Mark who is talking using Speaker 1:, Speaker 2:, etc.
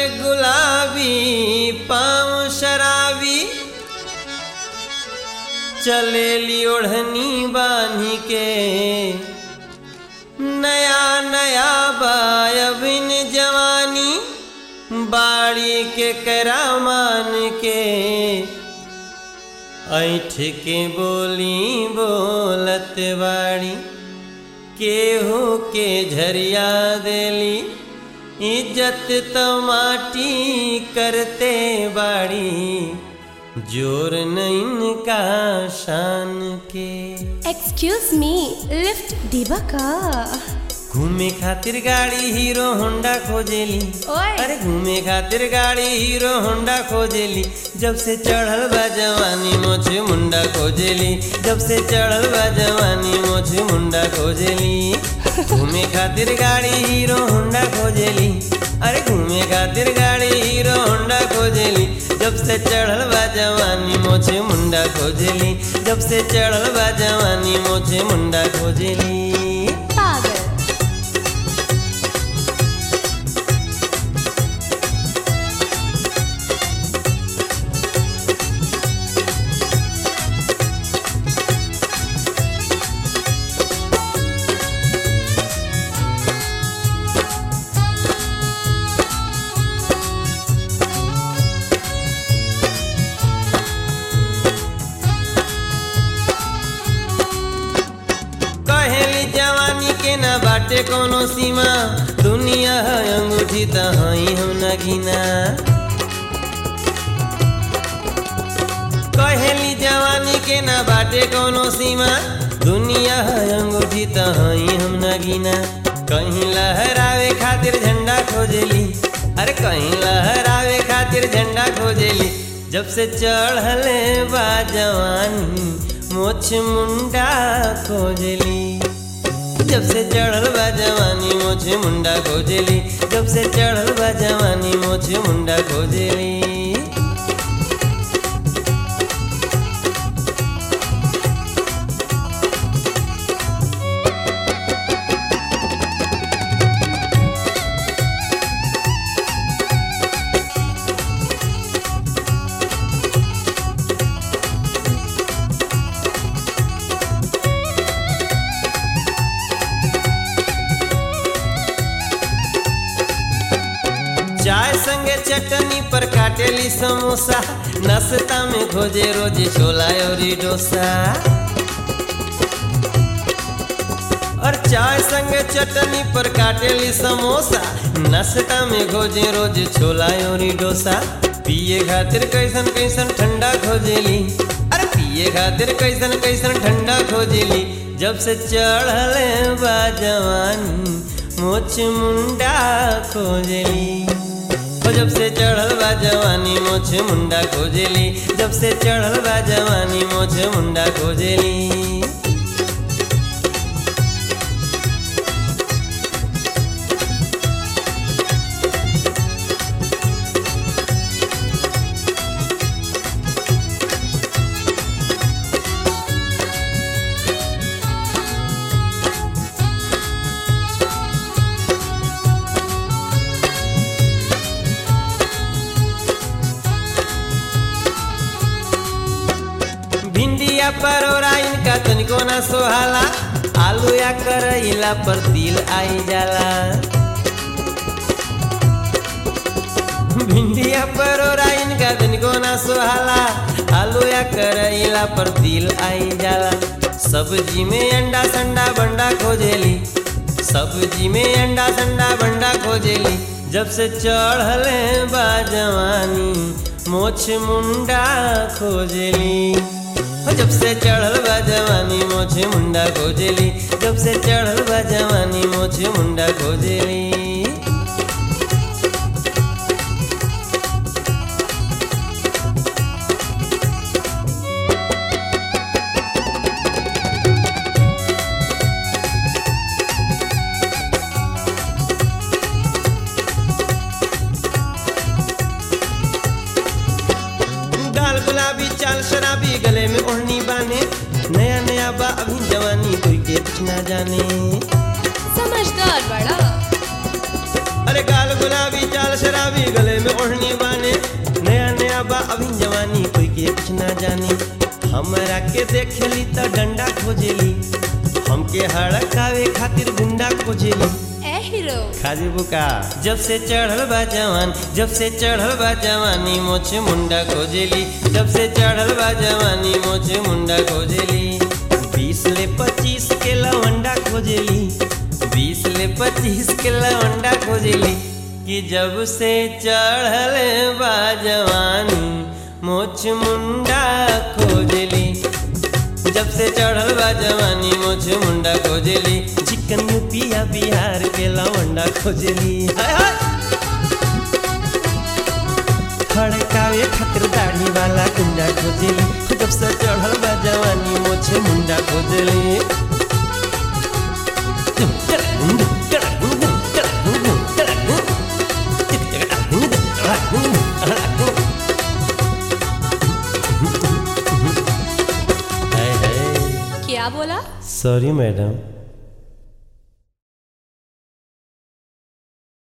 Speaker 1: गुलाबी पाँव शराबी चलेली ओढ़नी बांधी के नया नया बायबिन जवानी बाड़ी के करामान के ऐठ के बोली बोलत बाड़ी केहू के झरिया देली इज्जत तो माटी करते बाड़ी जोर नहीं का शान के
Speaker 2: एक्सक्यूज मी लिफ्ट देबा का
Speaker 1: घूमे खातिर गाड़ी हीरो होंडा खोजेली
Speaker 2: ओए।
Speaker 1: अरे घूमे खातिर गाड़ी हीरो होंडा खोजेली जब से चढ़ल बा जवानी मोछे मुंडा खोजेली जब से चढ़ल बा जवानी मोछे मुंडा खोजेली घूमे खातिर गाड़ी हीरो होंडा खोजेली अरे घूमे खातिर गाड़ी हीरो होंडा खोजेली जब से चढ़ल बा जवानी मोछे मुंडा खोजेली जब से चढ़ल बा जवानी मोछे मुंडा खोजेली
Speaker 2: पागल
Speaker 1: कहेली जवानी के ना बाटे कोनो सीमा दुनिया है अंगूठी त हई हम नगीना कहेली जवानी के ना बाटे कोनो सीमा दुनिया है अंगूठी त हई हम नगीना कहीं लहरावे खातिर झंडा खोजेली अरे कहीं लहरावे खातिर झंडा खोजेली जब से चढ़ले बा जवानी मोछ मुंडा खोजेली जब से चढ़ल बा जवानी मोछे मुंडा खोजेली जब से चढ़ल बा जवानी मोछे मुंडा खोजेली चाय संगे चटनी पर काटेली समोसा नाश्ता में खोजे रोज छोला और डोसा और चाय संगे चटनी पर काटेली समोसा नाश्ता में खोजे रोज छोला और डोसा पिए खातिर कैसन कैसन ठंडा खोजेली अरे पिए खातिर कैसन कैसन ठंडा खोजेली जब से चढ़ले बा जवानी मोछ मुंडा खोजेली ओ जब से चढ़ल बा जवानी मोछे मुंडा खोजेली जब से चढ़ल बा जवानी मोछे मुंडा खोजेली भिंडिया परोरा इनका तनिको ना सोहाला आलू या करैला पर दिल आई जाला भिंडिया परोरा इनका तनिको ना सोहाला आलू या करैला पर दिल आई जाला सब्जी में अंडा संडा बंडा खोजेली सब्जी में अंडा संडा बंडा खोजेली जब से चढ़ले बा जवानी मोछ मुंडा खोजेली हो जब से चढ़ल बा जवानी मोछे मुंडा खोजेली जब से चढ़ल बा जवानी मोछे मुंडा खोजेली गाल गुलाबी चाल शराबी गले में ओढ़नी बाने नया नया बा अभी जवानी कोई के कुछ ना जाने
Speaker 2: समझदार बड़ा
Speaker 1: अरे गाल गुलाबी चाल शराबी गले में ओढ़नी बाने नया नया बा अभी जवानी कोई के कुछ ना जानी हमरा के देखेली त डंडा खोजेली हमके हड़कावे खातिर गुंडा खोजेली
Speaker 2: ए हीरो
Speaker 1: खाजी बुका जब से चढ़ल बा जवान जब से चढ़ल बा जवानी मोछ मुंडा खोजेली जब से चढ़ल बा जवानी मोछ मुंडा खोजेली बीस ले पच्चीस के लवंडा खोजेली बीस ले पच्चीस के लवंडा खोजेली कि जब से चढ़ल बा जवानी मोछ मुंडा खोजेली जब से चढ़ल बा जवानी मोछ मुंडा खोजेली चिकन पिया बिहार के लवंडा खोजेली हाय हाय खड़कावे खातिर दाढ़ी वाला गुंडा खोजेली जब से चढ़ल बा जवानी मोछ मुंडा खोजेली
Speaker 2: क्या बोला
Speaker 1: सॉरी मैडम